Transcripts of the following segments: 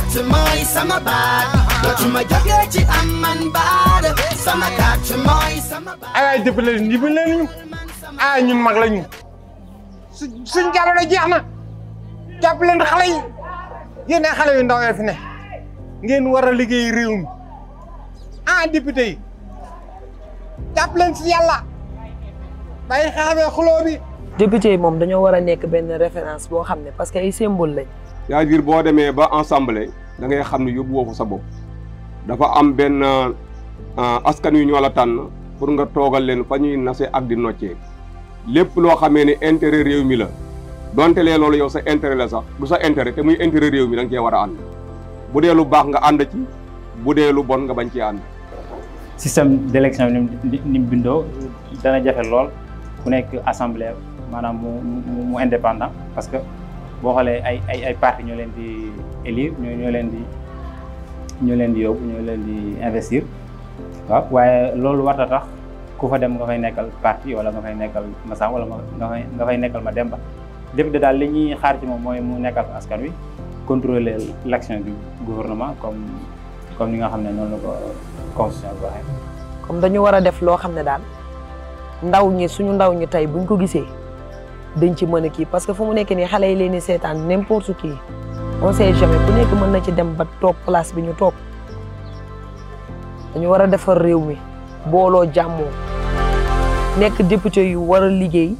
carte mooy sama baat dootuma jógee ci am man baat sama carte mooy sama baat ay waay dimbali leen dimbali leen ñu ah ñun mag lañu su suñ jamono jeex na jàpp leen xale yi yéen ay xale yu ndaw yi fi ne ngeen war a liggéey réew mi ah député yi jàpp leen si yàlla bàyyi xeexamee xuloo bi député yi moom dañoo war a nekk benn référence boo xam ne parce que ay symbole lañ c'est-à-dire boo demee ba assemblée da ngay xam ne yóbbu woo fa sa bopp dafa am benn askan yu ñoo la tànn pour nga toogal leen fa ñuy nase ak di noccee lépp loo xamee ne intérêt réew mi la donte lee loolu yow sa intérêt la sax du sa intérêt te muy intérêt réew mi da nga cee war a ànd bu dee lu baax nga ànd ci bu dee lu bon nga bañ ci ànd. système d'élection bi ni ni mu bindoo dana jafe lool ku nekk assemblée maanaam mu mu mu indépendant parce que boo xoolee ay ay ay parti ñoo leen di élire ñoo ñoo leen di ñoo leen di yóbbu ñoo leen di investir waaw waaye loolu warta tax ku fa dem nga fay nekkal parti wala nga fay nekkal Massa wala nga fay nga fay nekkal ma Demba député daal li ñuy xaar ci moom mooy mu nekkal askan wi contrôler l'action du gouvernement comme comme ni nga xam ne noonu la ko constitution bi waxee. comme dañu war a def loo xam ne daal ndaw ñi suñu ndaw ñi tey buñ ko gisee dañ ci mën a kii parce que fu mu nekk nii xale yi leen di seetaan n'importe qui on sait jamais ku nekk mën na ci dem ba toog place bi ñu toog dañu war a defar réew mi booloo jàmmoo nekk député yu war a liggéey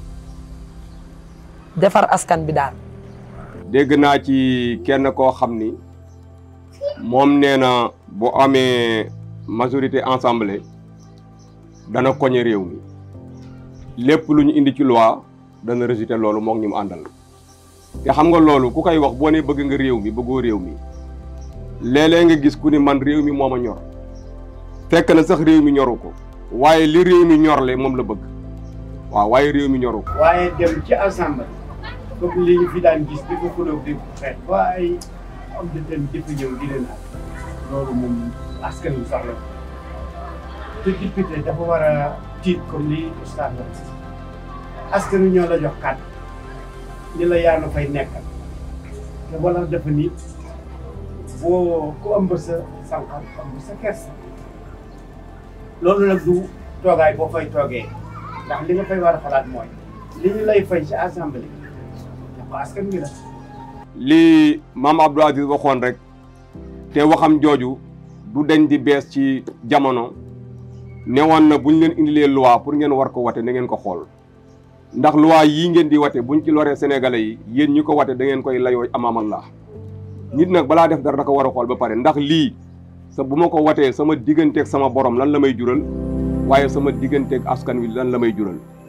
defar askan bi daal. dégg naa ci kenn koo xam ni moom nee na bu amee majorité assemblée dana koñe réew mi lépp lu ñu indi ci loi dana rejeté loolu moom ñu mu àndal te xam nga loolu ku koy wax boo ne bëgg nga réew mi bëggoo réew mi léeg-léeg nga gis ku ni man réew mi moo ma ñor fekk na sax réew mi ñoru ko waaye li réew mi ñorle moom la bëgg waaw waaye réew mi ñoru ko waaye dem ci assemblée comme li ñu fi daan gis di ko xulóog di ko xeex ba ay am di dem di fi ñëw di leen ak loolu moom askan wi soxla te député dafa war a tiit comme li ustaas la askan wi ñoo la jox kàddu ni la yaa na fay nekkal te wala dafa ni boo ku ëmb sa sànqal ëmb sa kersa loolu nag du toogaay boo fay toogee ndax li nga fay war a xalaat mooy li ñu lay fay ci assemblée dafa askan wi la li maam Abdou Aziz waxoon rek te waxam jooju du deñ di bees ci jamono newoon na buñ leen indilee loi pour ngeen war ko wate na ngeen ko xool ndax loi yii ngeen di wate buñ ci loree sénégalais yi yéen ñi ko wate da ngeen koy layoo amaamallah nit nag balaa def dara da ko war a xool ba pare ndax lii sa bu ma ko watee sama digganteeg sama borom lan la may jural waaye sama digganteeg askan wi lan la may jural